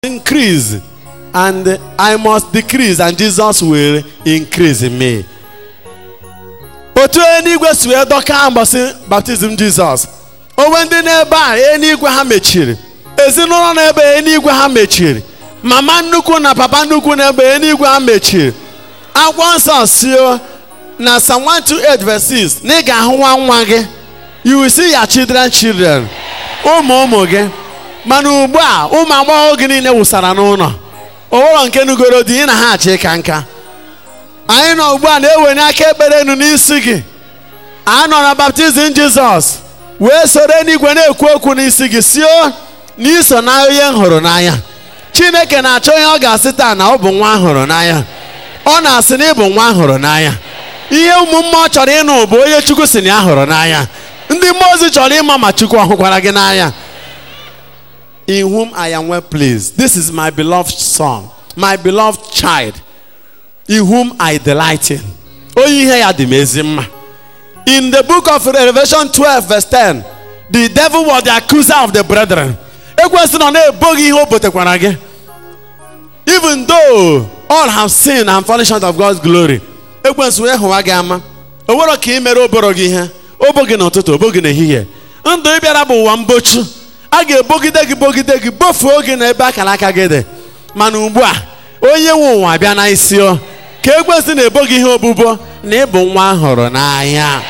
increase and I must decrease and Jesus will increase in me. otu eluigwe si wee dọka mbọsị baptizim jizọs onwe ndị n'ebe a eluigwe ha mechiri ezinụlọ n'ebe eluigwe ha mechiri mama nnukwu na papa nnukwu n'ebe eluigwe ha mechiri akwụkwọ nsọ sio na Psalm 128 verse 6 na ị ga-ahụ nwa nwa gị you will see your children children ụmụ ụmụ gị mana ugbu a ụmụ agbọghọ gị niile wụsara n'ụlọ ụlọ nke nugoro dị ị na ha achị ka nka anyị nọ ugbu a na-ewenye aka ekpere enu n'isi gị a nọ na baptizim jizọs wee soro n'igwe na-ekwu okwu n'isi gị sio na iso na onye m hụrụ n'anya chineke na-achọ ihe ọ ga-asị taa na ọ bụ nwa hụrụ n'anya ọ na-asị na ịbụ nwa hụrụ n'anya ihe ụmụ mmụọ chọrọ ịnụ bụ onye chukwu si na ya hụrụ n'anya ndị mmụọ ozi chọrọ ịma ma chukwu ọ hụkwara gị n'anya in whom I am well pleased. This is my beloved son, my beloved child, in whom I delight in. Onye ihe ya dị m ezi mma. In the book of Revelation 12 verse 10, the devil was the accuser of the brethren. Ekwesị nọ na-ebo gị ihe o botekwara gị. Even though all have sinned and fallen short of God's glory. Ekwesị wee hụwa gị ama. O nwere ka ị mere oboro gị ihe. Obo gị n'ụtụtụ, obo gị n'ehihie. Ndụ ị bịara bụ ụwa mbochu. a ga-ebogide gị bogide gị bofuo gị n'ebe akara aka gị dị mana ugbu a onye nwe ụwa bịa na isi o ka ekwesị na-ebo gị ihe obubo na ịbụ nwa hụrụ n'anya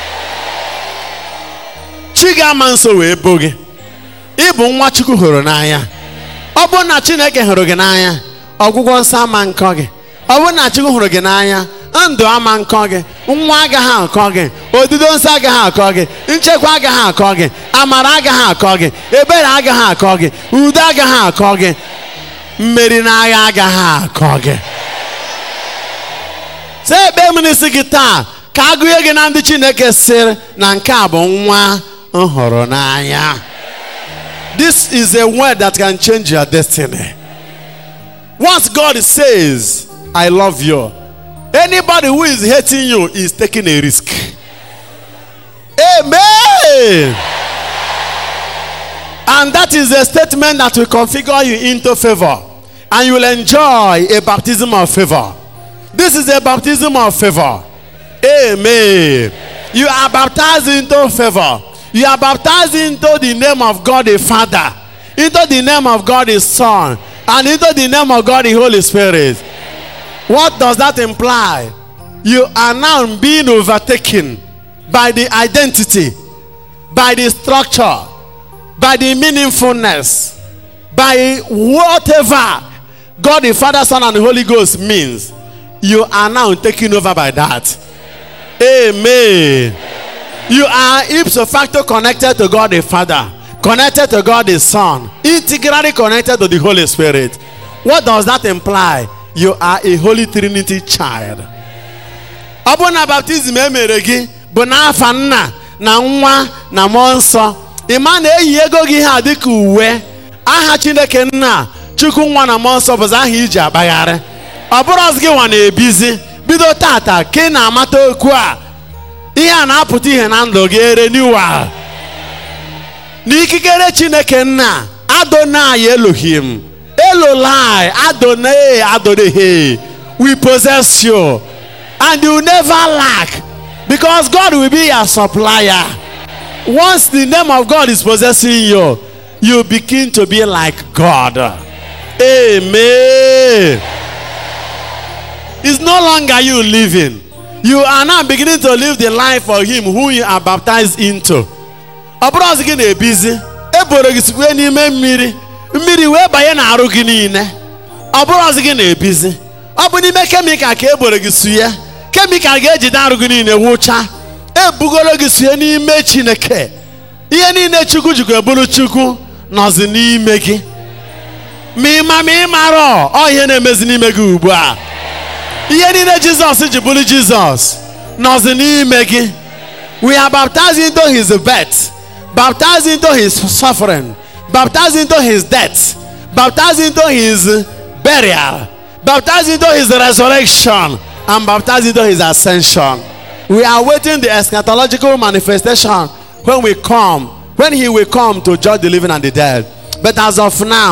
chi ga-ama nso wee bo gị ịbụ nwa chukwu hụrụ n'anya ọ bụrụ na chineke hụrụ gị n'anya ọgwụgwọ nsọ ama nkọ gị ọ bụrụ na chukwu hụrụ gị n'anya ndụ ama nkọ gị nwa agaghị akọ gị odido nsọ agaghị akọ gị nchekwa agaghị akọ gị amara agaghị akọ gị ebere agaghị akọ gị udo agaghị akọ gị mmeri n'agha agaghị akọ gị sị ekpe m n'isi gị taa ka agụnye gị na ndị chineke sịrị na nke a bụ nwa nhụrụ n'anya this is a word that can change your destiny once god says i love you Anybody who is hating you is taking a risk. Amen. And that is a statement that will configure you into favor. And you will enjoy a baptism of favor. This is a baptism of favor. Amen. You are baptized into favor. You are baptized into the name of God the Father, into the name of God the Son, and into the name of God the Holy Spirit. What does that imply? You are now being overtaken by the identity, by the structure, by the meaningfulness, by whatever God the Father, Son, and the Holy Ghost means. You are now taken over by that. Amen. You are ipso facto connected to God the Father, connected to God the Son, integrally connected to the Holy Spirit. What does that imply? you are a holy trinity child ọ bụrụ na baptizim emere gị bụ n'afa nna na nwa na mmụọ nsọ ịma na eyi ego gị ha dịka uwe aha chineke nna chukwu nwa na mmụọ nsọ bụzi aha iji akpagharị ọ bụrụ ọzọ gị nwa na-ebizi bido tata ka ị na-amata okwu a ihe a na-apụta ihe na ndụ gị ere n'iwa n'ikikere chineke nna adonai elohim Elolai, Adonai, Adonai, we possess you. And you never lack because God will be your supplier. Once the name of God is possessing you, you begin to be like God. Amen. It's no longer you living. You are now beginning to live the life for Him who you are baptized into. Ọ bụrụ ọzọ gị na-ebizi, eboro gị sikwe n'ime mmiri. mmiri wee banye n'arụ gị niile ọ bụrụ ọzọ gị na-ebizi ọ bụ n'ime kemikal ka eboro gị sue kemikal ga-ejide arụ gị niile wụcha ebugoro gị sue n'ime chineke ihe niile chukwu jikwa eburu chukwu nọzi n'ime gị ma ịma ma ị mara ọ ihe na-emezi n'ime gị ugbu a ihe niile jizọs ji bụrụ jizọs nọzi n'ime gị we are baptized into his birth baptized into his suffering baptized into his death, baptized into his burial, baptized into his resurrection, and baptized into his ascension. We are waiting the eschatological manifestation when we come, when he will come to judge the living and the dead. But as of now,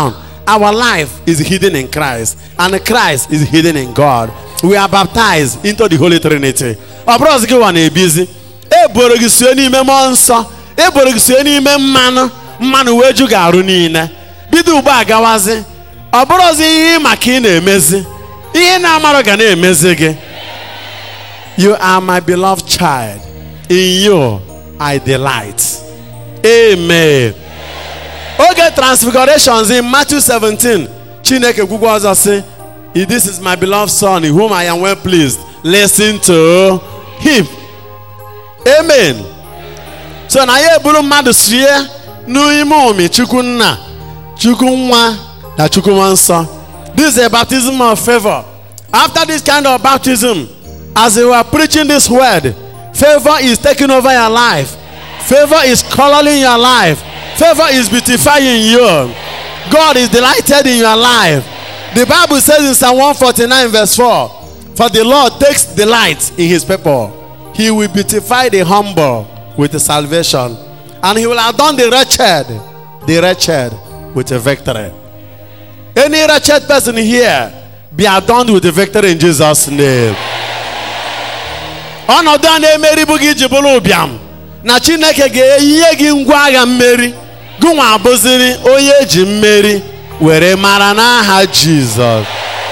our life is hidden in Christ, and Christ is hidden in God. We are baptized into the Holy Trinity. Ọ bụrụ ọzọ gị nwa na-ebizi eboro gị sie n'ime mmụọ nsọ eboro gị sie n'ime mmanụ mmanụ wee ju gị arụ niile bido ugbu a gawazi ọ bụrụ ọzọ ihe maka ị na-emezi ihe na-amarụ ga na-emezi gị you are my beloved child in you I delight amen oge transfigurations in Matthew 17 Chineke gwugwa ọzọ sị this is my beloved son in whom I am well pleased listen to him amen so na ya eburu mmadụ sie n'ime ụmị chukwu nna chukwu nwa na chukwu nwa nsọ this is a baptism of favor after this kind of baptism as we were preaching this word favor is taking over your life favor is coloring your life favor is beautifying you god is delighted in your life the bible says in psalm 149 verse 4 for the lord takes delight in his people he will beautify the humble with salvation and he will adorn the wretched the wretched with a victory any wretched person here be adorned with the victory in jesus name ọnọdụ a na-emeribu gị ji bụrụ ụbịam na chineke ga-eyinye gị ngwa agha mmeri gụnwa abụziri onye eji mmeri were mara n'aha jizọs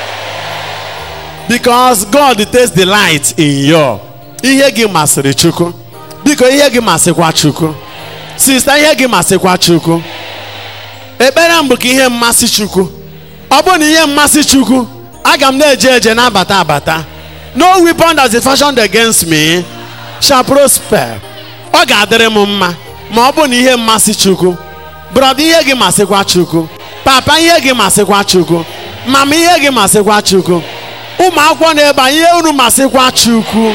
because god takes delight in you ihe gị masịrị chukwu biko ihe gị masịkwa chukwu sista ihe gị masịkwa chukwu ekpere m bụ ka ihe mmasị chukwu ọ bụrụ na ihe mmasị chukwu aga m na-eje eje na-abata abata no weapon that is fashioned against me shall prosper ọ ga-adịrị m mma ma ọ bụ na ihe mmasị chukwu brọda ihe gị masịkwa chukwu papa ihe gị masịkwa chukwu mama ihe gị masịkwa chukwu ụmụ akwụkwọ na-ebe a, ihe unu masịkwa chukwu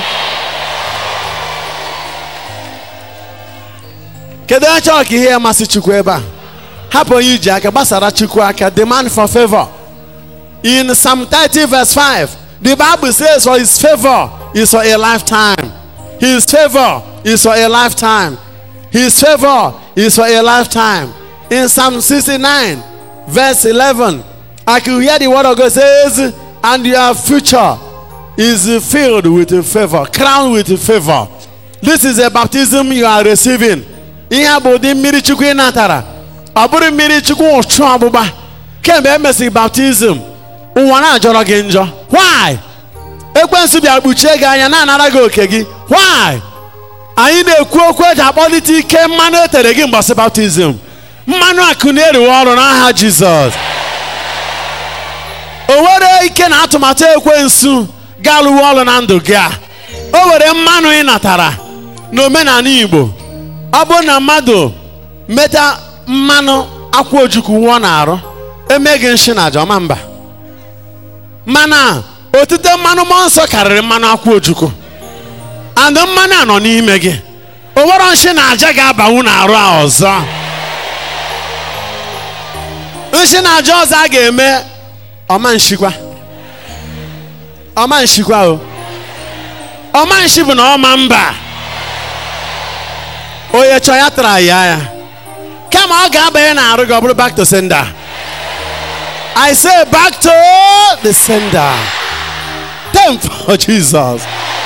kedu onye chọrọ ka ihe ya masị chukwu ebe a hapụ onye iji aka gbasara chukwu aka demand for favor in psalm 30 verse 5 the bible says for his favor is for a lifetime his favor is for a lifetime his favor is for a lifetime in psalm 69 verse 11 i can hear the word of god says and your future is filled with favor crowned with favor this is a baptism you are receiving ihe a bụ ụdị mmiri chukwu ị natara ọ bụrụ mmiri chukwu ụchụ ọgbụgba kemgbe e mesịrị baptizim ụwa na-ajọrọ gị njọ why ekwensu bịara kpuchie gị anya na-anara gị oke gị why anyị na-ekwu okwu eji akpọlite ike mmanụ etere gị mgbasị baptizim mmanụ akụ na-eriwe ọrụ n'aha jizọs o were ike na atụmatụ ekwensu ga-alụwe ọrụ na ndụ gị a o were mmanụ ị natara n'omenala igbo ọ bụrụ na mmadụ meta mmanụ akwa ojukwu nwụọ na-arụ eme gị nshi na aja ọma mba mana otite mmanụ mmụọ nsọ karịrị mmanụ akwa ojukwu and mmanụ a nọ n'ime gị o nwere nshi na aja ga-abanwu na-arụ a ọzọ nshi na aja ọzọ a ga-eme ọma nshikwa ọma nshikwa o ọma nshi bụ na ọma mba onye chọọ ya tara ya ya kama ọ ga-abanye na-arụ gị ọ bụrụ back to sender I say back to the sender thank for Jesus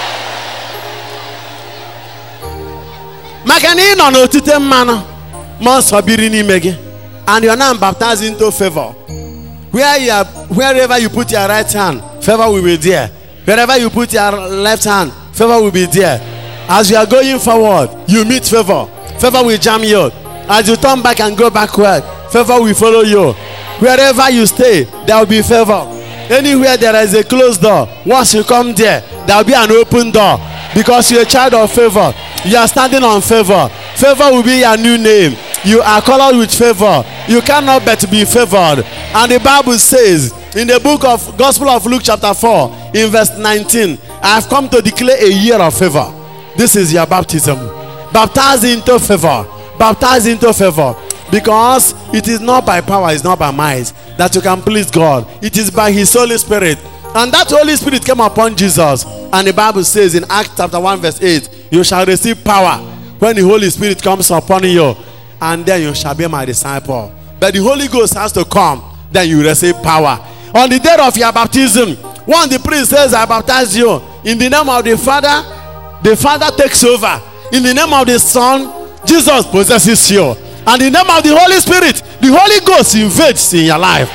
maka na ị nọ n'otite mmanụ mmụọ nsọ biri n'ime gị and you are now baptized into favor where you are, wherever you put your right hand favor will be there wherever you put your left hand favor will be there as you are going forward you meet favor favor will jam you as you turn back and go backward favor will follow you wherever you stay there will be favor anywhere there is a closed door once you come there there will be an open door because you're a child of favor you are standing on favor favor will be your new name you are colored with favor you cannot but be favored and the bible says in the book of gospel of luke chapter 4 in verse 19 i have come to declare a year of favor this is your baptism baptized into favor baptized into favor because it is not by power it's not by might that you can please god it is by his holy spirit and that holy spirit came upon jesus and the bible says in acts chapter 1 verse 8 you shall receive power when the holy spirit comes upon you and then you shall be my disciple but the holy ghost has to come then you receive power. On the day of your baptism, one the priest says, I baptize you in the name of the Father, the Father takes over. In the name of the Son, Jesus possesses you. And in the name of the Holy Spirit, the Holy Ghost invades in your life.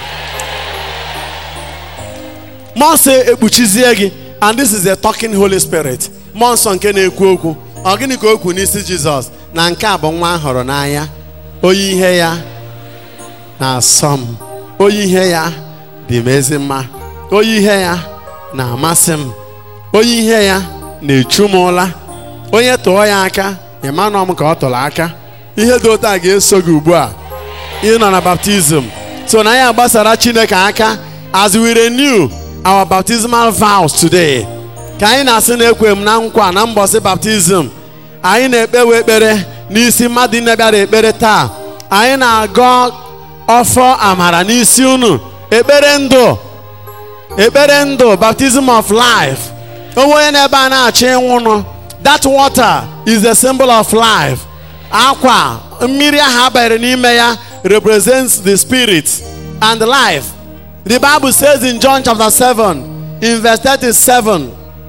Mmụọ nsọ ekpuchizie gị and this is a talking Holy Spirit. Mmụọ nsọ nke na-ekwu okwu. Ọ gịnị ka o kwu n'isi Jizọs na nke a bụ nwa a hụrụ n'anya. Oyi ihe ya na-asọ m. Oyi ihe ya dị m ezi mma. Oyi ihe ya na-amasị m. Oyi ihe ya na-echu m ụla. Onye tụọ ya aka, ịmanụ m ka ọ tụrụ aka. Ihe dị otu a ga-eso gị ugbu a. Ị nọ na baptizim. So na ya gbasara Chineke aka as we renew our baptismal vows today. Ka anyị na-asị na ekwe m na nkwa na mbọsị baptizim. Anyị na-ekpewe ekpere n'isi mmadụ niile bịara ekpere taa. Anyị na-agọ ọfọ amara n'isi unu. Ekpere ndụ. Ekpere ndụ baptism of life. Onwe onye na-ebe a na-achọ ịnwụnụ. That water is the symbol of life. Akwa mmiri ahụ abanyere n'ime ya represents the spirit and life. The Bible says in John chapter 7, in verse 37,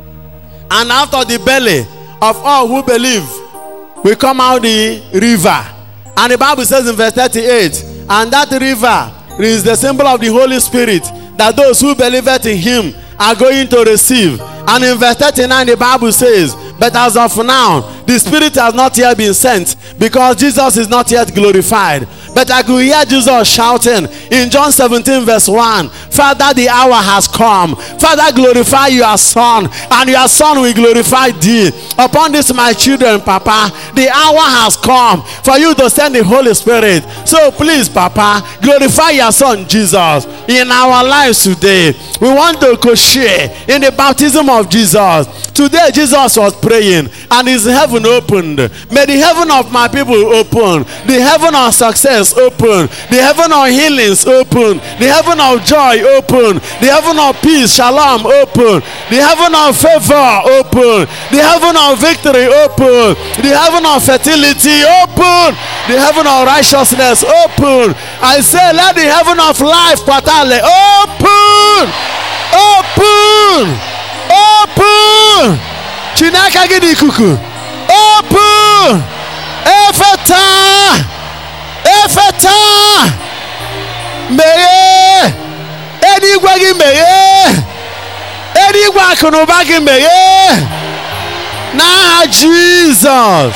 and after the belly of all who believe will come out the river. And the Bible says in verse 38, and that river is the symbol of the Holy Spirit that those who believe in him are going to receive. And in verse 39, the Bible says, But as of now, the Spirit has not yet been sent because Jesus is not yet glorified. But I could hear Jesus shouting in John 17, verse 1 Father, the hour has come. Father, glorify your Son, and your Son will glorify thee. Upon this, my children, Papa, the hour has come for you to send the Holy Spirit. So please, Papa, glorify your Son, Jesus, in our lives today. We want to co share in the baptism of Jesus. Today, Jesus was praying, and his heaven opened. May the heaven of my people open, the heaven of success open, the heaven of healings open, the heaven of joy open, the heaven of peace, shalom open, the heaven of favor open, the heaven of victory open, the heaven of fertility open, the heaven of righteousness open. I say, let the heaven of life, Patale, open, open, open. Chinaka gị n'ikuku, open, efeta, efeta, meghee, eluigwe gị meghee, eluigwe akụnụba gị meghee, n'aha Jizọs.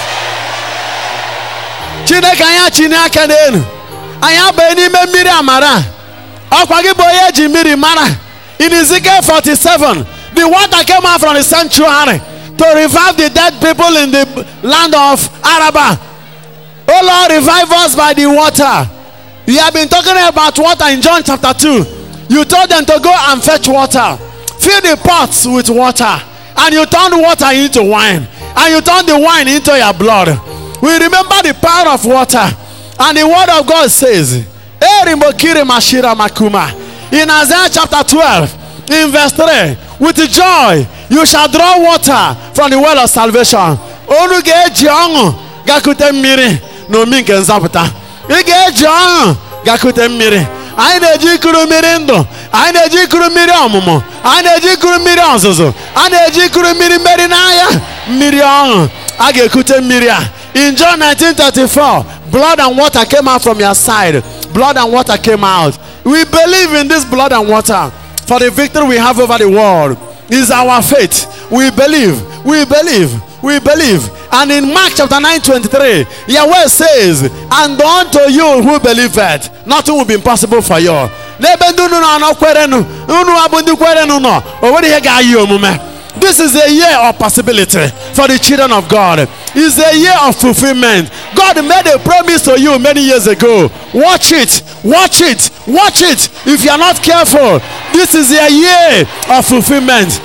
Chineke anyị achịnye aka n'elu, anyị abanye n'ime mmiri amara, ọkwa gị bụ onye eji mmiri mara. In Ezekiel 47, the water came out from the sanctuary to revive the dead people in the land of Araba. Oh Lord, revive us by the water. You have been talking about water in John chapter 2. You told them to go and fetch water. Fill the pots with water. And you turned water into wine. And you turned the wine into your blood. We remember the power of water. And the word of God says, Erimokiri Mashira Makuma. In Isaiah chapter 12, in verse 3, with joy you shall draw water from the well of salvation. Unu ga-eji ọṅụ gakute mmiri n'omi nke nzọpụta. Ị ga-eji ọṅụ gakute mmiri. Anyị na-eji ikuru mmiri ndụ. Anyị na-eji ikuru mmiri ọmụmụ. Anyị na-eji ikuru mmiri ọzụzụ. A na-eji ikuru mmiri mmeri n'anya. Mmiri ọṅụ. A ga-ekute mmiri a. In John 1934, blood and water came out from your side. Blood and water came out. We believe in this blood and water for the victory we have over the world. Is our faith. We believe. We believe. We believe. And in Mark chapter 9 23, Yahweh says, And unto you who believe it, nothing will be impossible for you. N'ebe ndị unu nọ kwerenu, unu abụ ndị kwerenu nọ, o nwere ihe ga-ayị omume. This is a year of possibility for the children of God. It's a year of fulfillment. God made a promise to you many years ago. Watch it, watch it, watch it. If you are not careful, this is a year of fulfillment.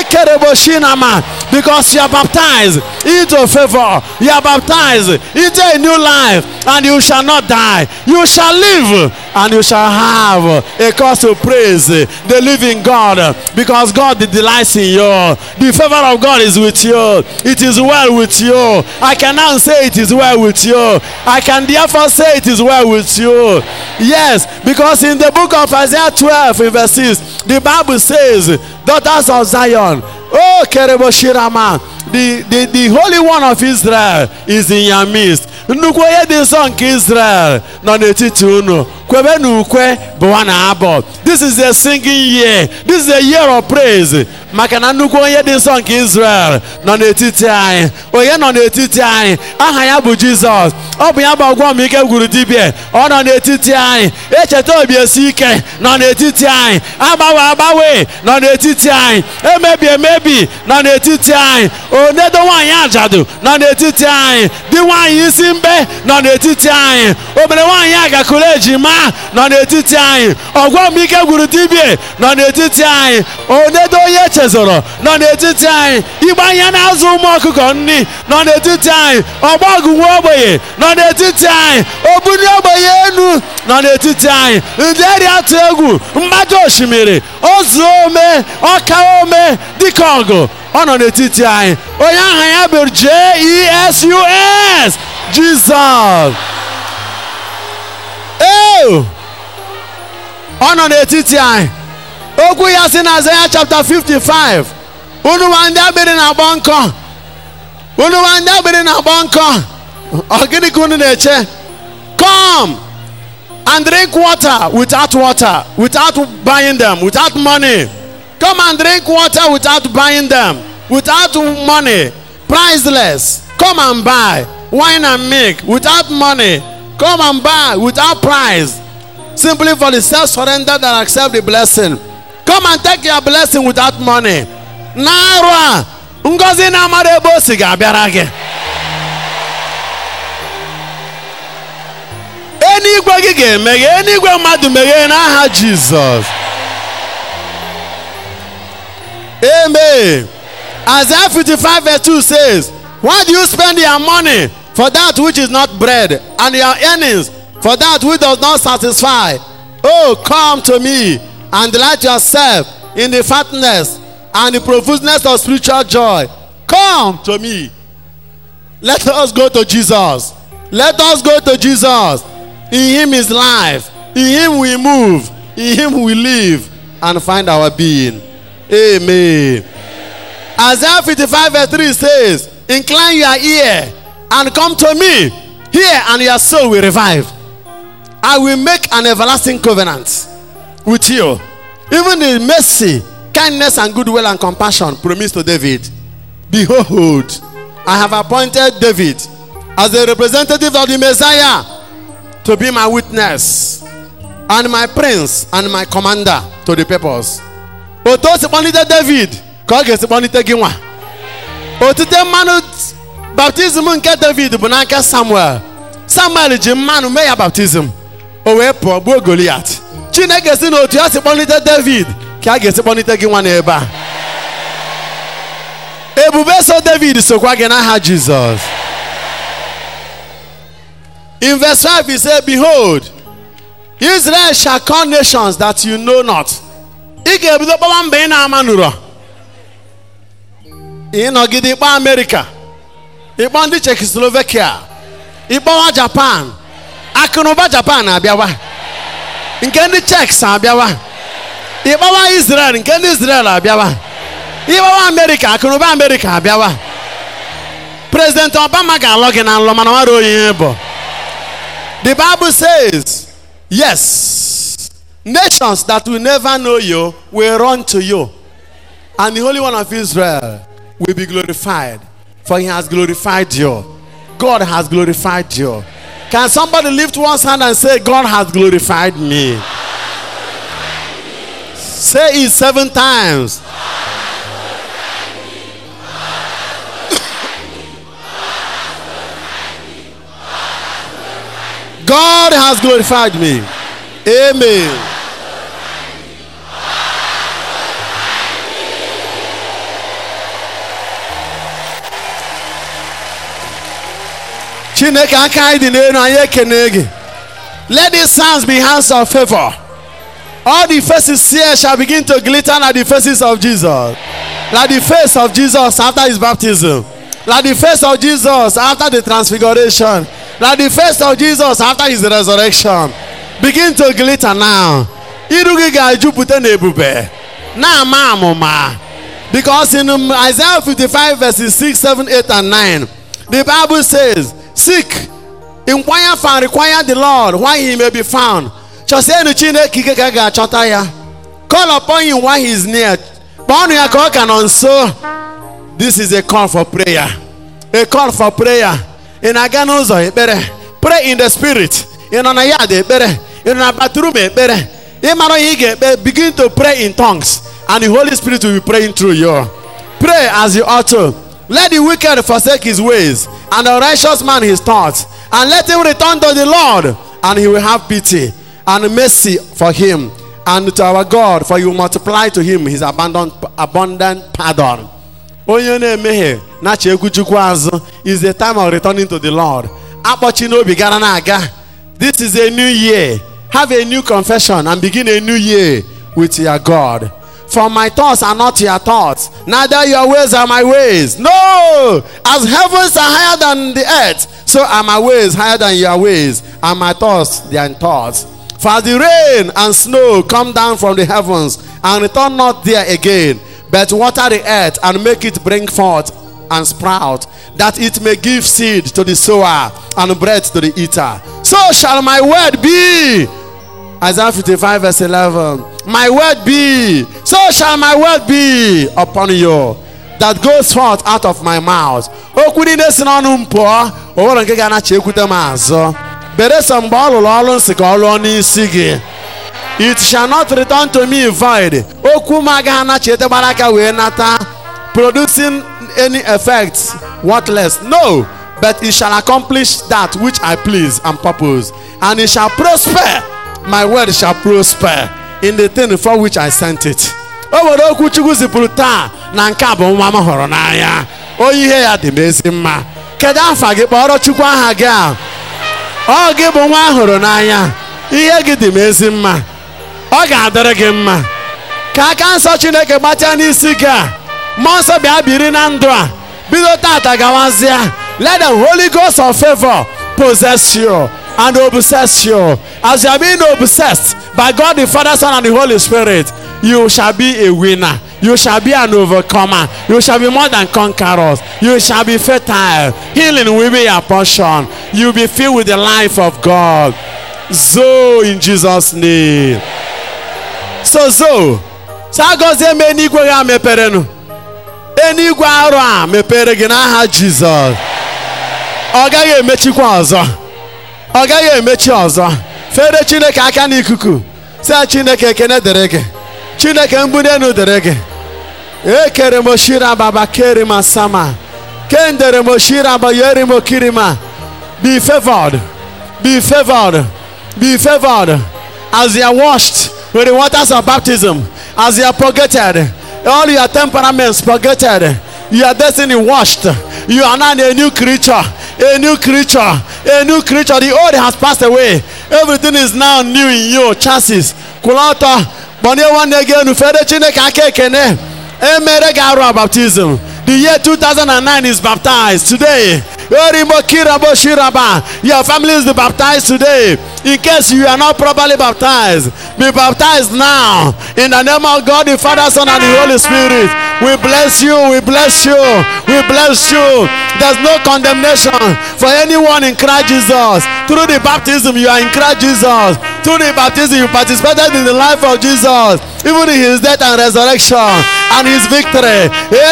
Because you are baptized into favor, you are baptized into a new life, and you shall not die. You shall live and you shall have a cause to praise the living God because God delights in you. The favor of God is with you. It is well with you. I can now say it is well with you. I can therefore say it is well with you. Yes, because in the book of Isaiah 12, in verse 6, the Bible says, Daughters of Zion, oh Kerebo Shirama, the, the, the Holy One of Israel is in your midst. nnukwu onye dị nsọ nke Israel nọ n'etiti unu kwebe na ukwe bụ nwa na abọ this is a singing year this is a year of praise maka na nnukwu onye dị nsọ nke Israel nọ n'etiti anyị onye nọ n'etiti anyị aha ya bụ Jizọs ọ bụ ya bụ ọgwọ m ike gwuru dibịa ọ nọ n'etiti anyị echeta obi esi ike nọ n'etiti anyị agbanwe agbanwe nọ n'etiti anyị emebi emebi nọ n'etiti anyị onedo nwaanyị ajadu nọ n'etiti anyị di nwaanyị isi mbe nọ n'etiti anyị obere nwaanyị agakụrụ ejima nọ n'etiti anyị ọgwọ m ike gwuru dibịa nọ n'etiti anyị onedo onye chezọrọ nọ n'etiti anyị igbe anya na-azụ ụmụ ọkụkọ nri nọ n'etiti anyị ọgbọgụ nwa ogbenye nọ n'etiti anyị obunye ogbenye enu nọ n'etiti anyị ndị eri atụ egwu mgbajọ osimiri ozu ome ọka ome dịka ọgụ ọ nọ n'etiti anyị onye aha ya bụ J-E-S-U-S Jizọs ee ọ nọ n'etiti anyị okwu ya si na Aịzaya chapter 55 unu nwa ndị agbịrị na-agbọ nkọ unu nwa ndị agbịrị na-agbọ nkọ ọ gịnị ka unu na-eche come and drink water without water without buying them without money come and drink water without buying them without money priceless come and buy wine and milk without money come and buy without price simply for the self-surrender that accept the blessing come and take your blessing without money n'arụ a ngozi na-amara ebe o si ga-abịara gị eluigwe gị ga-emeghe eluigwe mmadụ meghee n'aha jizọs amen isaiah 55 verse 2 says why do you spend your money for that which is not bread and your earnings for that which does not satisfy oh come to me and delight yourself in the fatness and the profuseness of spiritual joy come to me let us go to jesus let us go to jesus in him is life in him we move in him we live and find our being amen isaiah 55 verse 3 says incline your ear and come to me hear and your soul will revive i will make an everlasting covenant with you even the mercy kindness and goodwill and compassion promised to david behold i have appointed david as a representative of the messiah to be my witness and my prince and my commander to the purpose otu o si kpọlite david ka ọ ga-esi kpọlite gị nwa otite mmanụ baptizim nke david bụ n'aka samuel samuel ji mmanụ mee ya baptizim o wee pụọ gbuo goliat chineke si na otu ya si kpọlite david ka a ga-esi kpọlite gị nwa n'ebe a ebube so david sokwa gị n'aha jizọs in verse 5 he said behold israel shall call nations that you know not ị ga-ebido kpọwa mba ị na-ama nụrọ ịnọgide ịkpọ amerịka ịkpọ ndị czechoslovakia ịkpọwa japan akụnụba japan abịawa nke ndị czechs abịawa ịkpọwa israel nke ndị israel abịawa ịkpọwa amerịka akụnụba amerịka abịawa president obama ga-alọ gị na nlọ mana nwere onye bụ the bible says yes nations that will never know you will run to you and the holy one of israel will be glorified for he has glorified you god has glorified you can somebody lift one hand and say god has glorified me say it seven times God has glorified me. Amen. Chineke aka anyị dị n'elu anyị ekene gị Let these hands be hands of favor. All the faces here shall begin to glitter like the faces of Jesus. Like the face of Jesus after his baptism. Like the face of Jesus after the transfiguration. Like the face of Jesus after his resurrection. Begin to glitter now. Iru gị ga-ejupụta n'ebube. Na-ama amụma. Because in um, Isaiah 55 verses 6, 7, 8, and 9, the Bible says, Seek, inquire and require the Lord while he may be found. Chọsienụ Chineke ike ka a ga-achọta ya. Call upon him while he is near. Kpọọnụ ya ka ọ ka nọ nso. This is a call for prayer. A call for prayer. Ị na-aga n'ụzọ ekpere. Pray in the spirit. Ị nọ na yard ekpere. Ị nọ na bathroom ekpere. Ị mara ihe ị ga-ekpe. Begin to pray in tongues. And the Holy Spirit will be praying through you. Pray as you ought to. Let the wicked forsake his ways, and the righteous man his thoughts. And let him return to the Lord, and he will have pity and mercy for him. And to our God, for you multiply to him his abundant, abundant pardon. onye na-emehie na-achọ egwu chukwu azụ is the time of returning to the lord akpọchi n'obi gara na-aga this is a new year have a new confession and begin a new year with your god for my thoughts are not your thoughts neither your ways are my ways no as heavens are higher than the earth so are my ways higher than your ways and my thoughts than thoughts for as the rain and snow come down from the heavens and return not there again but water the earth and make it bring forth and sprout, that it may give seed to the sower and bread to the eater. So shall my word be. Isaiah 55 verse 11. My word be. So shall my word be upon you. That goes forth out of my mouth. Okwu niile si n'ọnụ m pụọ, o nwere nke ga-anachi ekwute m azụ. Beresọ mgbe ọ lụrụ ọrụ nsị ka ọ lụọ n'isi gị. it shall not return to me void okwu m agaghị anachite gbara aka wee nata producing any effect worthless no but it shall accomplish that which i please and purpose and it shall prosper my word shall prosper in the thing for which i sent it o nwere okwu chukwu zipụrụ taa na nke a bụ nwa m hụrụ n'anya onye ihe ya dị m ezi mma kedu afa gị kpọrọ chukwu aha gị a ọ gị bụ nwa ahụrụ n'anya ihe gị dị m ezi mma ọ ga-adịrị gị mma ka aka nsọ chineke gbatịa n'isi gị a mmụọ nsọ bịa biri na ndụ a bido tata gawazịa let the holy ghost of favor possess you and obsess you as you are being obsessed by god the father son and the holy spirit you shall be a winner you shall be an overcomer you shall be more than conquerors you shall be fertile healing will be your portion you will be filled with the life of god so in jesus name so zo so agọzie m eluigwe gị a meperenụ eluigwe arụ a mepere gị n'aha jizọs ọ gaghị emechikwa ọzọ ọ gaghị emechi ọzọ fere chineke aka n'ikuku si chineke ekene dịrị gị chineke mgbidi enu dịrị gị ekere m oshira baba keri ma sama kendere m oshira ba yeri m okirima be favored be favored be favored as you are washed with the waters of baptism, as you are purgated, all your temperaments purgated, your destiny washed, you are now a new creature, a new creature, a new creature. The old has passed away, everything is now new in you. Chances, kulata, bonye one again, fede chineke aka ekene, emere gị arụ baptism. The year 2009 is baptized today. Your family is baptized today. In case you are not properly baptized, be baptized now. In the name of God, the Father, Son, and the Holy Spirit. We bless you. We bless you. We bless you. There's no condemnation for anyone in Christ Jesus. Through the baptism, you are in Christ Jesus. Through the baptism, you participated in the life of Jesus, even in his death and resurrection and his victory.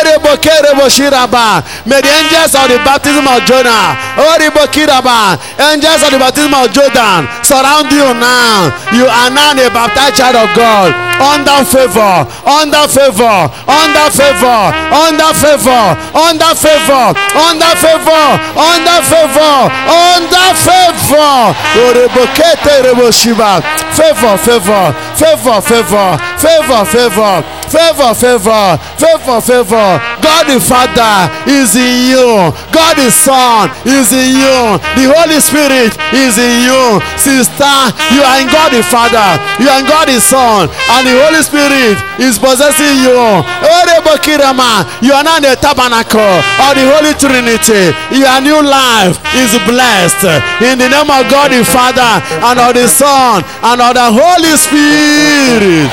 May the angels of the baptism of Jonah, angels of the baptism of Jordan, surround you now. You are now a baptized child of God. Under favor, under favor, under favor, under favor, under favor, under favor, under favor, under favor. Favor, favor, favor, favor, favor, favor, favor, favor, favor, favor, favor. God the Father is in you. God the Son is in you. The Holy Spirit is in you. Sister, you are in God the Father. You are in God the Son. And the Holy Spirit is possessing you. Orebokirama, You are now in the tabernacle of the Holy Trinity. Your new life is blessed. In the name of God the Father and of the Son and of the Holy Spirit.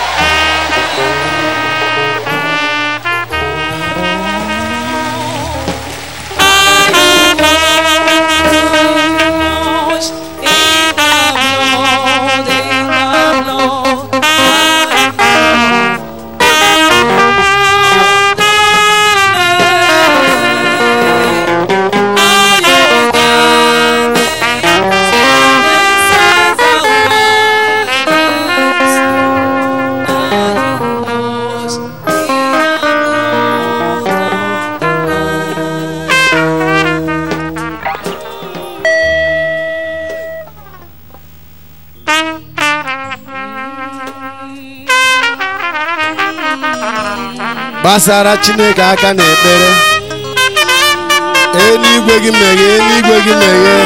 gbasara chineke aka n'ekpere eluigwe gị meghee eluigwe gị meghee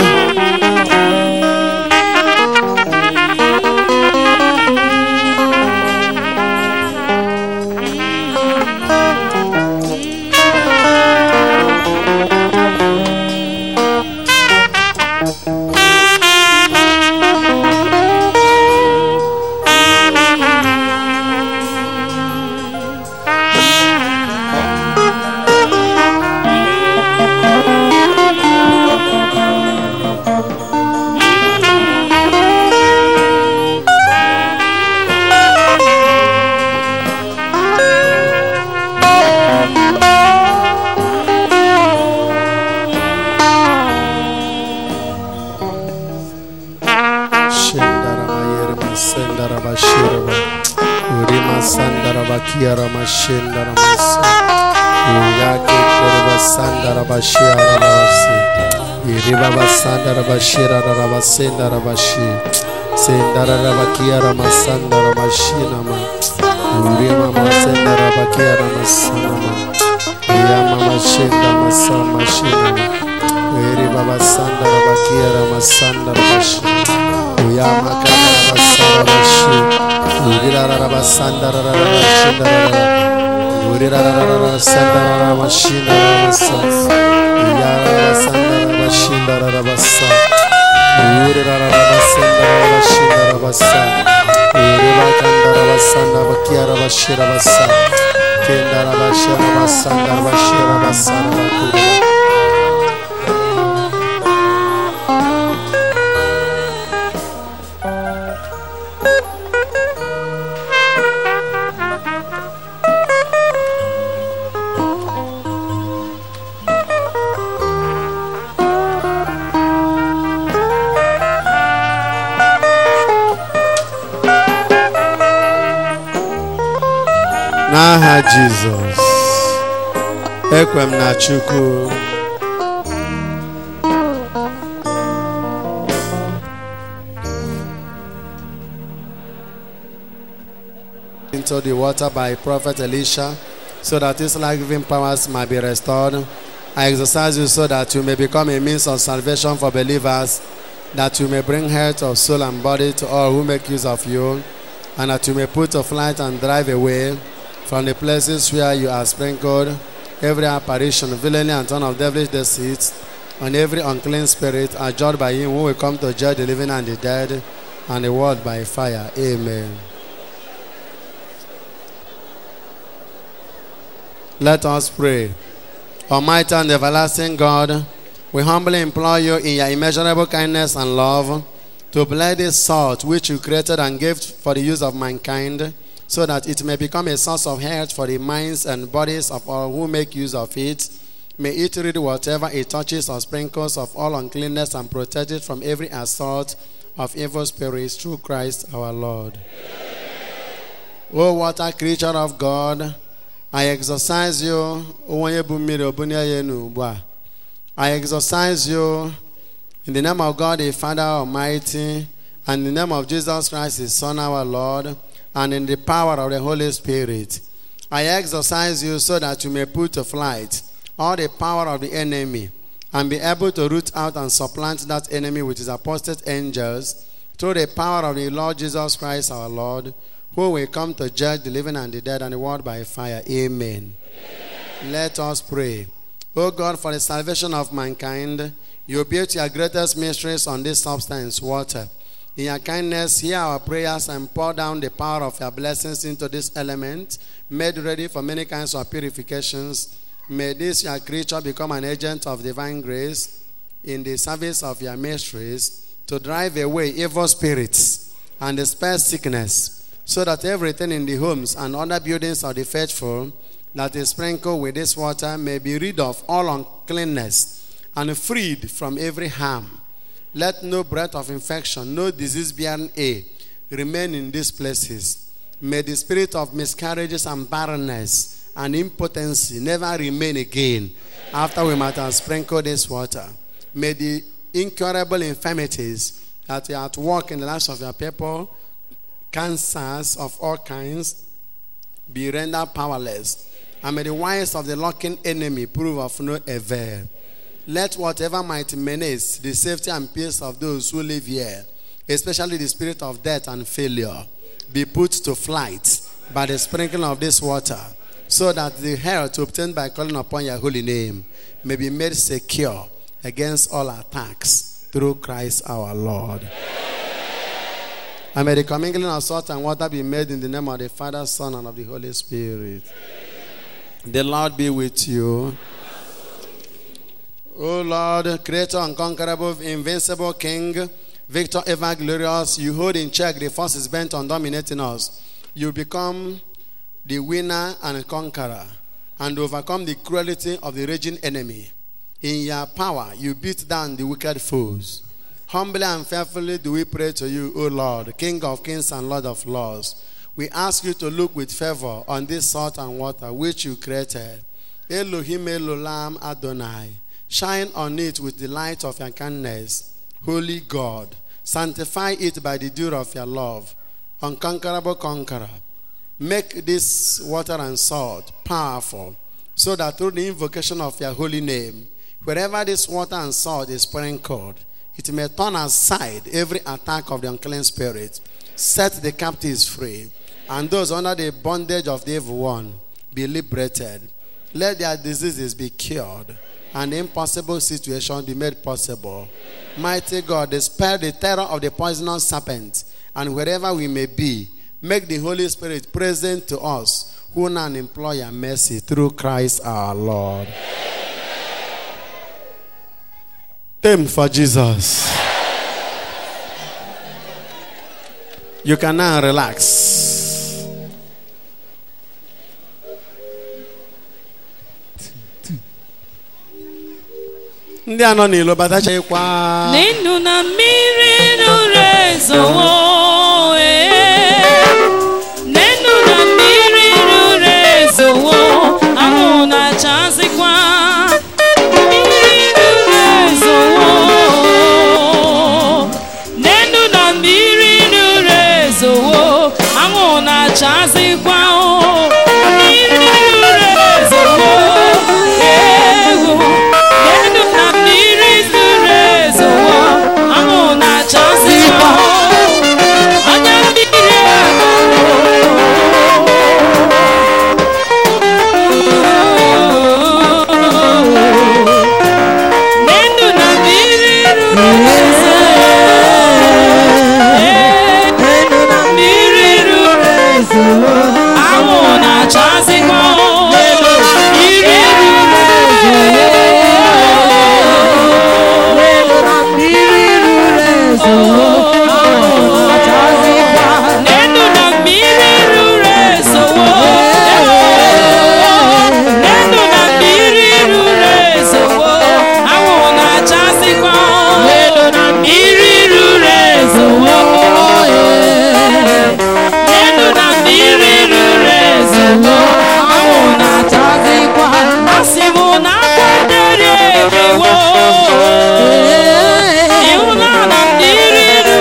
Shendarama Sendaraba Shiraba Urima Sandaraba Kiarama Shendarama Uyake Keraba Sandaraba Shiarabasi Iribaba Sandaraba Shiraraba Sendaraba Shi Sendaraba Kiarama Sandaraba Shinama Urima Sendaraba Kiarama Sanama Yamama Shendama Sama Shinama Iribaba Sandaraba Kiarama Sandaraba Shi Uyama Kandaraba Sarabashi Uriraraba Sandaraba Shindaraba Uriraraba Sandaraba Shindaraba Sa Uyaraba Sandaraba Shindaraba Sa Uriraraba Sandaraba Shindaraba Sa Uriba Kandaraba Sandaraba Kiaraba Shiraba Sa Kendaraba Shiraba Sandaraba Shiraba Sandaraba Kuriba n'aha jizọs ekwe m na chukwu into the water by prophet elisha so that his life-giving powers might be restored i exercise you so that you may become a means of salvation for believers that you may bring health of soul and body to all who make use of you and that you may put to flight and drive away from the places where you are sprinkled every apparition, villainy, and ton of devilish deceit, and every unclean spirit are judged by him who will come to judge the living and the dead, and the world by fire. Amen. Let us pray. Almighty and everlasting God, we humbly implore you in your immeasurable kindness and love to bless this salt which you created and gave for the use of mankind so that it may become a source of health for the minds and bodies of all who make use of it. May it rid whatever it touches or sprinkles of all uncleanness and protect it from every assault of evil spirits through Christ our Lord. O water creature of God, I exercise you, onye bụ mmiri obunye ya enu ugbu a. I exercise you in the name of God the Father Almighty and in the name of Jesus Christ, His Son, our Lord. and in the power of the Holy Spirit. I exercise you so that you may put to flight all the power of the enemy and be able to root out and supplant that enemy with his apostate angels through the power of the Lord Jesus Christ our Lord, who will come to judge the living and the dead and the world by fire. Amen. Let us pray. O God, for the salvation of mankind, you built your greatest mysteries on this substance, water. In your kindness, hear our prayers and pour down the power of your blessings into this element, made ready for many kinds of purifications. May this your creature become an agent of divine grace in the service of your mysteries to drive away evil spirits and dispel sickness, so that everything in the homes and other buildings of the faithful that is sprinkled with this water may be rid of all uncleanness and freed from every harm. Let no breath of infection, no disease bearing air remain in these places. May the spirit of miscarriages and barrenness and impotency never remain again after we might have sprinkled this water. May the incurable infirmities that are at work in the lives of your people, cancers of all kinds, be rendered powerless. And may the wiles of the lurking enemy prove of no avail. Let whatever might menace the safety and peace of those who live here, especially the spirit of death and failure, be put to flight by the sprinkling of this water, so that the health obtained by calling upon your holy name may be made secure against all attacks through Christ our Lord. And may the commingling of salt and water be made in the name of the Father, Son, and of the Holy Spirit. The Lord be with you. O Lord, creator unconquerable, invincible King, victor ever glorious, you hold in check the forces bent on dominating us. You become the winner and conqueror and overcome the cruelty of the raging enemy. In your power, you beat down the wicked foes. Humbly and fearfully do we pray to you, O Lord, King of kings and Lord of lords. We ask you to look with favor on this salt and water which you created. Elohim Elolam Adonai. Shine on it with the light of your kindness. Holy God, sanctify it by the dew of your love. Unconquerable conqueror. Make this water and salt powerful, so that through the invocation of your holy name, wherever this water and salt is sprinkled, it may turn aside every attack of the unclean spirit, set the captives free, and those under the bondage of the evil one be liberated. Let their diseases be cured, and the impossible situation be made possible. Mighty God, dispel the terror of the poisonous serpent, and wherever we may be, make the Holy Spirit present to us who now employ your mercy through Christ our Lord. Them for Jesus. You can now relax. ndị a nọ n'ilo batachakwa N'ịnụ na mmiri ruru ezowo ee. N'ịnụ na mmiri ruru ezowo anwụ na-achazikwa mmiri ruru ezowo N'ịnụ na mmiri ruru ezowo anwụ na-achazikwa o. mmiri ruru ezowo ewo N'ịnụ na mmiri ruru ezowo anwụ na-achazikwa o. anya mmiri N'ịnụ na mmiri ruru ezowo mmiri ruru anwụ na-achazikwa o. iri ruru N'enu na mmiri ruru ezowo N'enu na mmiri ruru ezowo anwụ na-achazikwa N'enu na mmiri ruru ezowo N'enu na mmiri ruru ezowo anwụ na-achazikwa Asị m na akwa dere ekewo Ịhụnanya mmiri ruru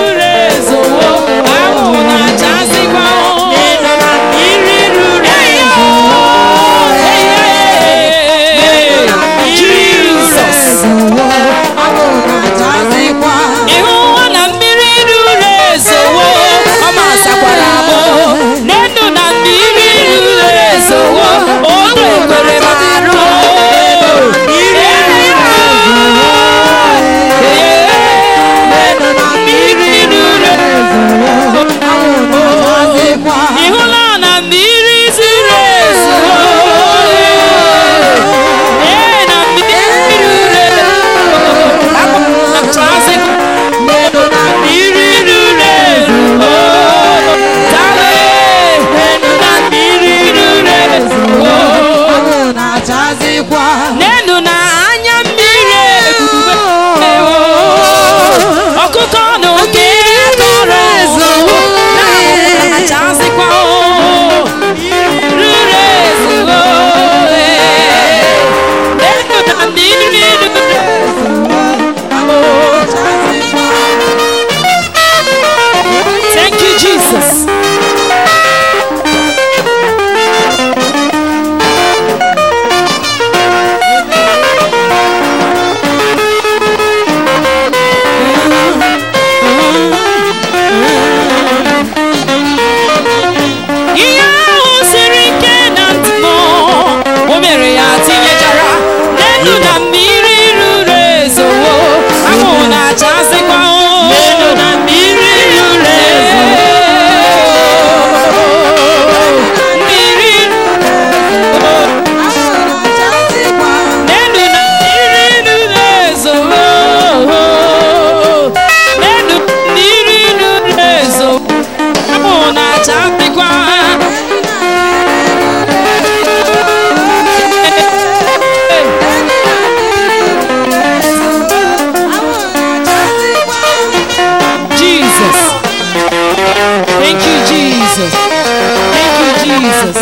Jesus.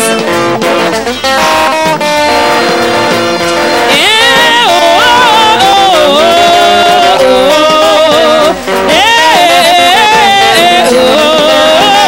Eh, oh, oh, oh, oh, oh. Eh, oh,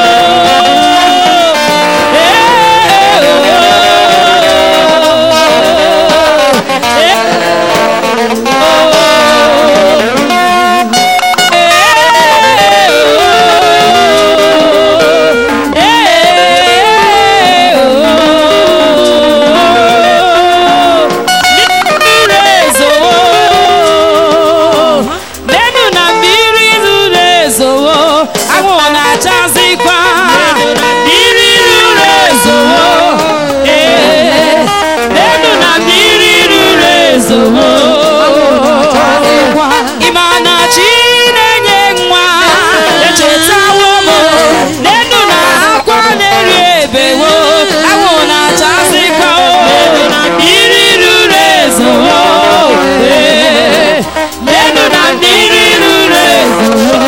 Nenu na mmiri zuru ezowo anwụ na-achazikwa mmiri ruru ezowo ee nenu na mmiri ruru ezowo ịma na chi na-enye nwa echetawo m nenu na akwa na-eri ebewo anwụ na-achazikwa mmiri ruru ezowo ee nenu na mmiri ruru ezowo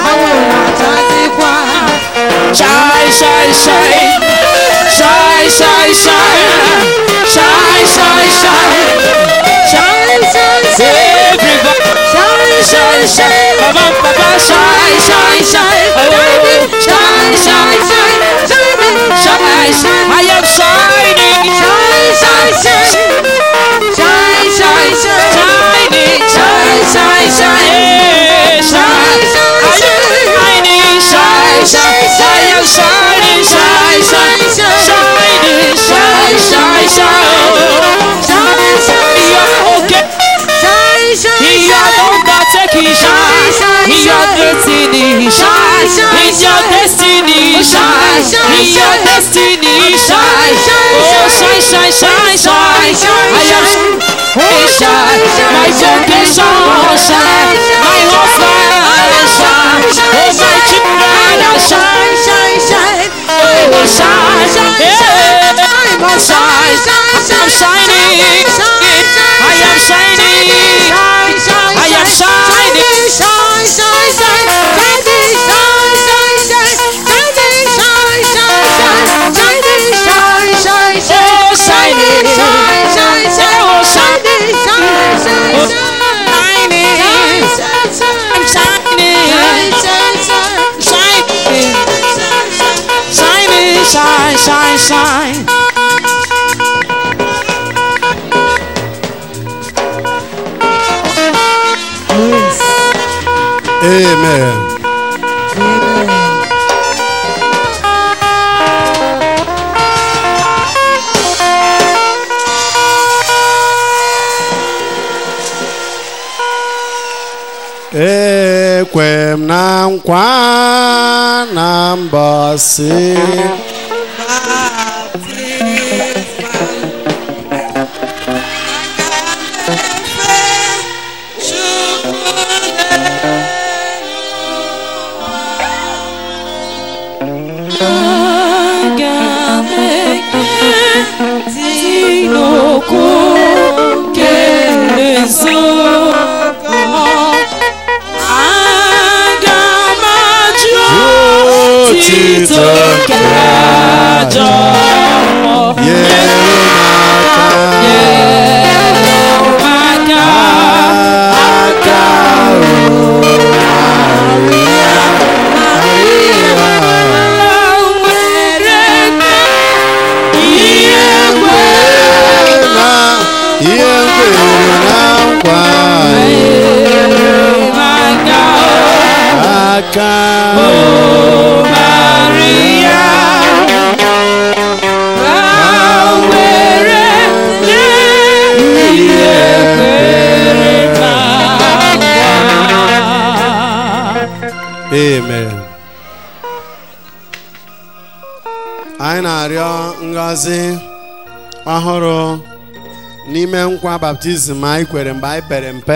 Shine, shine, shine. Shine, shine, shine. Shine, shine, shine. Shine, everybody. Shine, shine. Baba, baba, shine, shine, shine. Oh, shine, shine, shine. Shine, shine. I am shining. Shining, shine, shine, shine. Yeah, shine. I am shining, shine, shine. I am shining, shine, shine. Shining, shine, shine, shine. You're okay. In your undertaking, shine. In your destiny, shine. In your destiny, shine. In your destiny, shine. Oh, shine, shine, shine, shine. I am shining, shine. My vocation, shine. My husband, shine. Oh, my children, shine. Oh, shine. Yeah. I'm shine. I'm shining. I am shining. I am shining. Oh, shining. Oh, shining. I'm shining. Shining. Shining. Shine, shine, shine. Amen. ekwe m na nkwa na mbọsị Aga m ekele n'okwu nke eziokwu. Aga m ajụ otito nke ajọ mmụọ. nyere m aka Aka aka nwere ihe na ihe kwere na nkwa aka aka Maria nwere ihe kwere na nkwa. amen anyị na-arịọ ngọzi ọhụrụ n'ime nkwa baptizim anyị kwere mgbe anyị pere mpe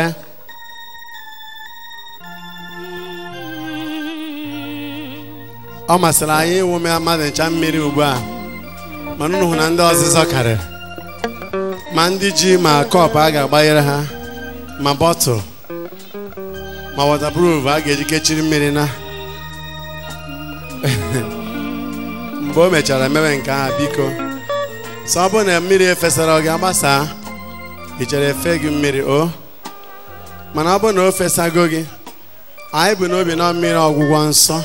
ọ masịrị anyị ịwụme mmadụ ncha mmiri ugbu a mana unu hụ na ndị ọzịzọ karịrị ma ndị ji ma kọpụ a ga-agbanyere ha ma bọtụl ma waterproof a ga-eji kechiri mmiri na mgbe o mechara mewe nke ahụ biko sọ ọ bụ na mmiri efesara ọ ga-agbasa ị chere efe gị mmiri o mana ọ bụ na o fesago gị anyị bụ n'obi na mmiri ọgwụgwọ nsọ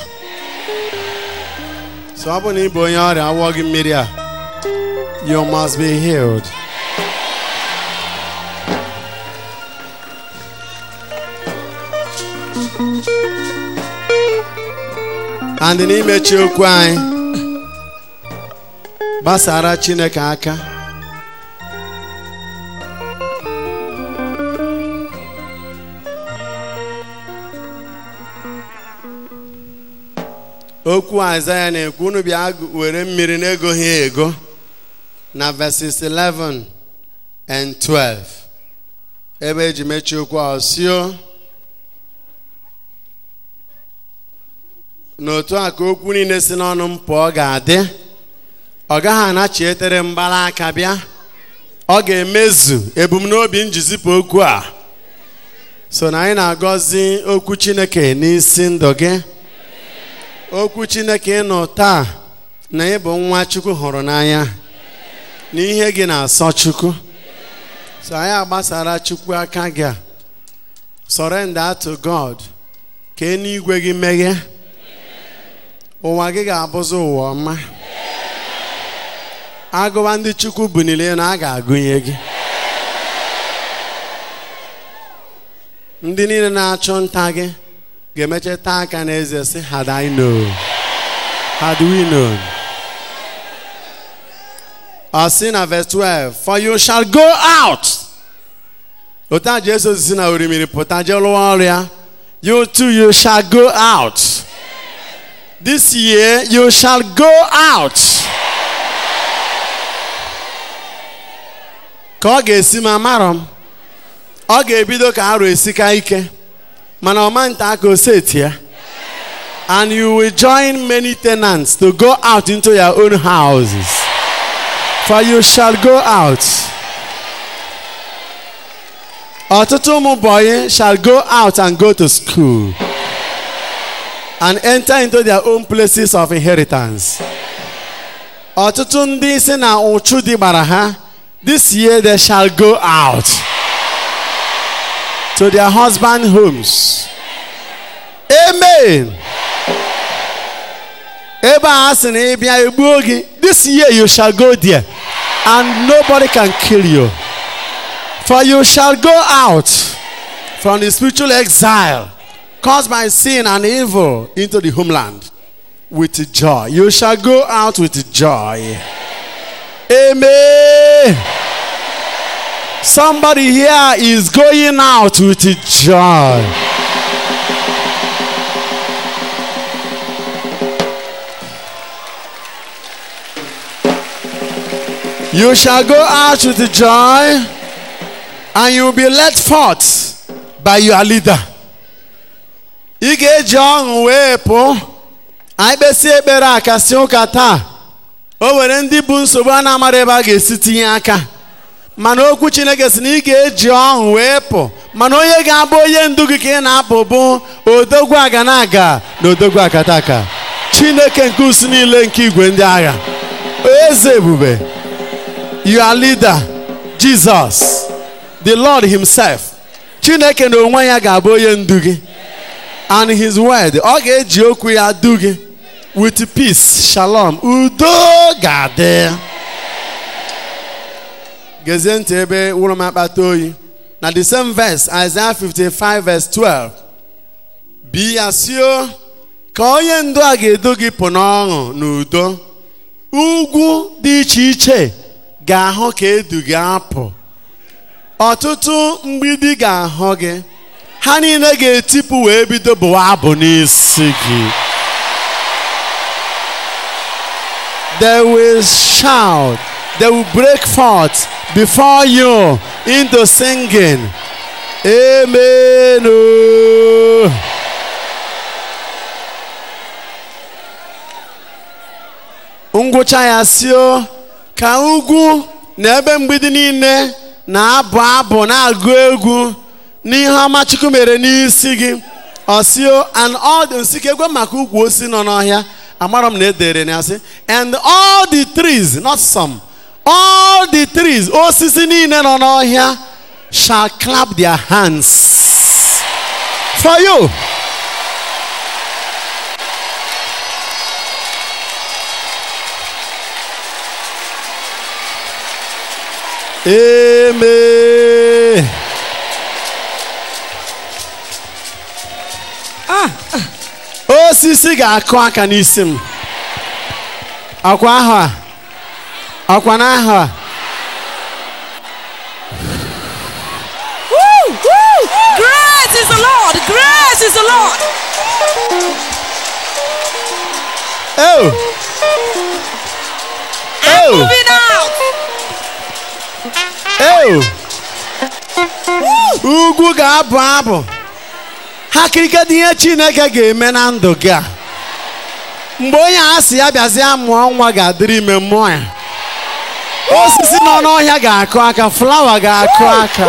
so ọ bụ na ị bụ onye ọrịa awọ gị mmiri a you must be healed and n'imechi okwu anyị gbasara chineke aka okwu aịzaya na-ekwu unu bịa were mmiri na-egoghị ego na verses 11 and 12 ebe eji mechie okwu a sio n'otu a ka okwu niile si n'ọnụ m pụọ ga-adị ọ gaghị anachitere mgbala aka bịa ọ ga-emezu ebumnobi njizipụ okwu a so na anyị na-agọzi okwu chineke n'isi ndụ gị okwu chineke ịnụ taa na ị bụ nwa chukwu hụrụ n'anya na ihe gị na-asọ chukwu so anyị agbasara chukwu aka gị a surrender to god ka eluigwe gị meghe ụwa gị ga-abụzi ụwa ọma agụba ndị chukwu bunile na a ga-agụnye gị ndị niile na-achụ nta gị ga-emecha taa aka n'eze sị had I known had we known ọ sị na verse 12 for you shall go out otu a Jesu si na orimiri pụta jee lụọ ọrụ ya you too you shall go out this year you shall go out ka ọ ga-esi ma amarọ m ọ ga-ebido ka arụ esika ike mana ọma nta aka oseti ya and you will join many tenants to go out into your own houses for you shall go out ọtụtụ ụmụ bọyị shall go out and go to school and enter into their own places of inheritance ọtụtụ ndị si na ụchụ dị gbara ha this year they shall go out to their husband homes amen ebe a sị na ị bịa egbuo gị this year you shall go there and nobody can kill you for you shall go out from the spiritual exile caused by sin and evil into the homeland with joy you shall go out with joy amen somebody here is going out with joy You shall go out with joy, and you will be led forth by your leader. Ị ga-eji ọṅụ wee pụọ anyị kpesịa ekpere a kasị ụka taa o nwere ndị bụ nsogbu a na-amara ebe a ga-esi tinye aka mana okwu Chineke si na ị ga-eji ọṅụ wee pụ mana onye ga-abụ onye ndu gị ka ị na-apụ bụ odogwu aga na aga na odogwu akataka Chineke nke usu niile nke igwe ndị agha eze ebube your leader Jesus the Lord himself Chineke na onwe ya ga-abụ onye ndu gị and his word ọ ga-eji okwu ya du gị with peace shalom udo ga-adị gezie ntị ebe wụrụ m akpata oyi na the same verse Isaiah 55 verse 12 bi ya sio ka onye ndu a ga-edu gị pụ n'ọṅụ na udo ugwu dị iche iche ga-ahụ ka edu gị apụ ọtụtụ mgbidi ga-ahụ gị ha niile ga-etipụ wee bido bụwa abụ n'isi gị they will shout they will break forth before you into singing amen oh. ngwụcha ya sio ka ugwu na ebe mgbidi niile na-abụ abụ na-agụ egwu n'ihe ọma Chukwu mere n'isi gị ọsio and all the nsike egwe maka ukwu osi nọ n'ọhịa amara m na edere na ya sị and all the trees not some all the trees osisi niile nọ n'ọhịa shall clap their hands for you amen osisi ga-akụ aka n'isi m ọkwa ahụ a ọkwa n'ahụ a Woo! Woo! Great is the Lord! Great is the Lord! oh oh Moving out! oh ugwu ga-abụ abụ ha kirikedi ihe chineke ga-eme na ndụ gị a mgbe onye a sị ya bịazie mụọ nwa ga-adịrị ime mmụọ ya osisi nọ n'ọhịa ga-akụ aka flawa ga-akụ aka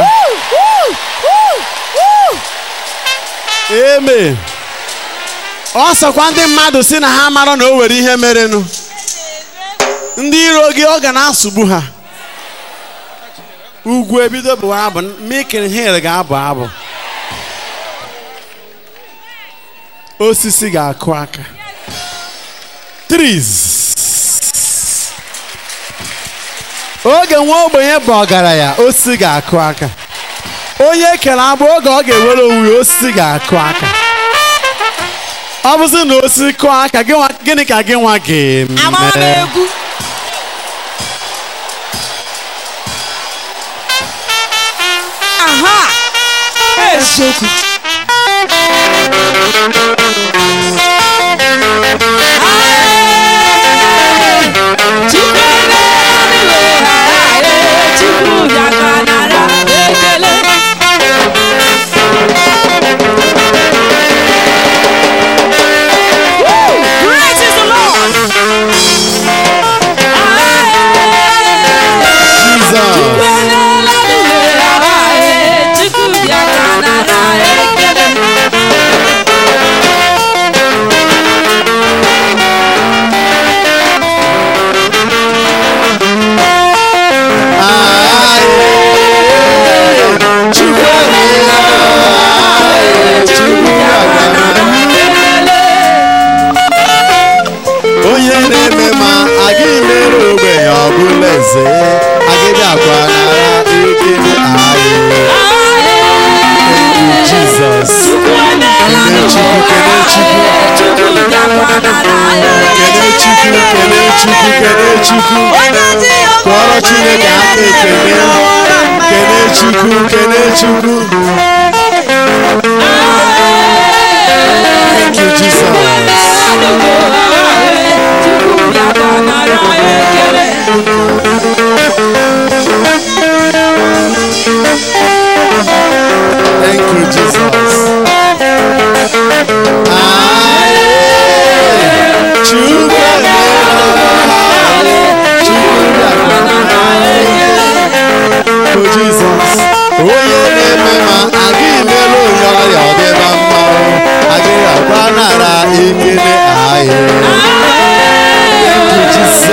eme ọ sọkwa ndị mmadụ si na ha mara na o nwere ihe merenụ ndị iro gị ọ ga na-asụgbu ha ugwu ebido bụ abụ mikin hil ga-abụ abụ osisi ga-akụ aka trees oge nwa ogbenye bụ ọgaranya osisi ga-akụ aka onye ekere agbụ oge ọ ga-ewere onwe ya osisi ga-akụ aka ọ bụzi na osisi kụọ aka gị nwa- gịnị ka gị nwa Amara m ga-eme egwu! Aha! Eziokwu! Chukwu emeela Chukwu bịaka nara ekele Woo! Great is the Lord! Jesus. onye na-eme ma aga imere ogbenye ọbụla eze agịdị akwa nara ekele anyị jizọs kene chukwu kene chukwu kene chukwu kene chukwu kene chukwu kpọrọ chineke aka ekele kene chukwu kene chukwu thank you jesus thank you jesus Aye. chukwu bụ jizọs onye na-eme ma aga imere onye ọrịa ọdịba mma o agaghị agwa nara ekele anyị Thank you, Jesus.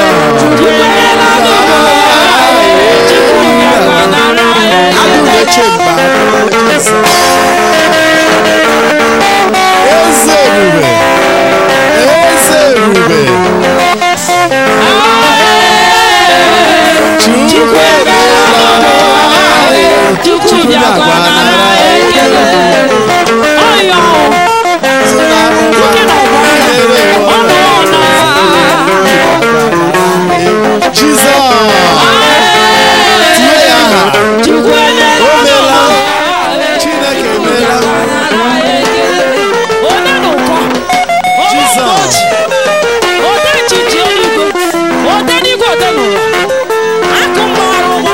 Adụmeche mba eze ebube eze ebube chukwu emeela Chukwu bịakwa nara ekele ọyọ sị na ụwa nyere ụwa Jizọs tie ya aha Chukwu o meela Chineke emeela onye n'ụkọ Jizọs ode nchichi eluigwe ode n'igwe ode n'ụwa akụ mgbara ụgbọ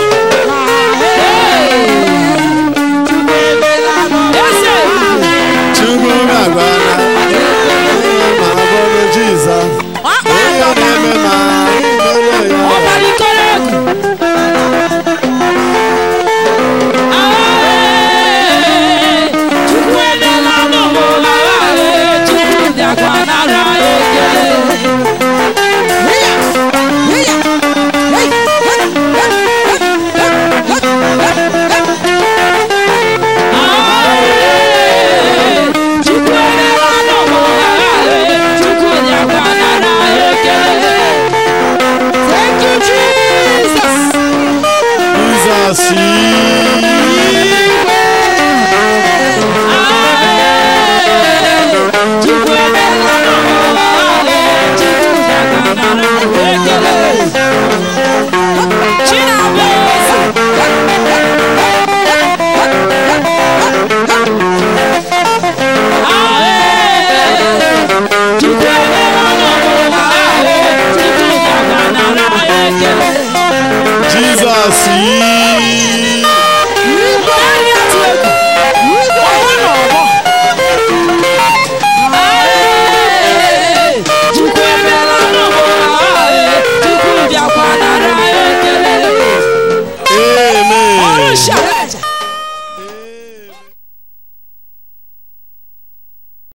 eze Chukwu na-agwana ma ọ bụrụ Jizọs onye na-eme ma imere ya ọbalikọrọ egwu Chukwu emeela n'ụwa Chukwu bịakwa nara ekele see.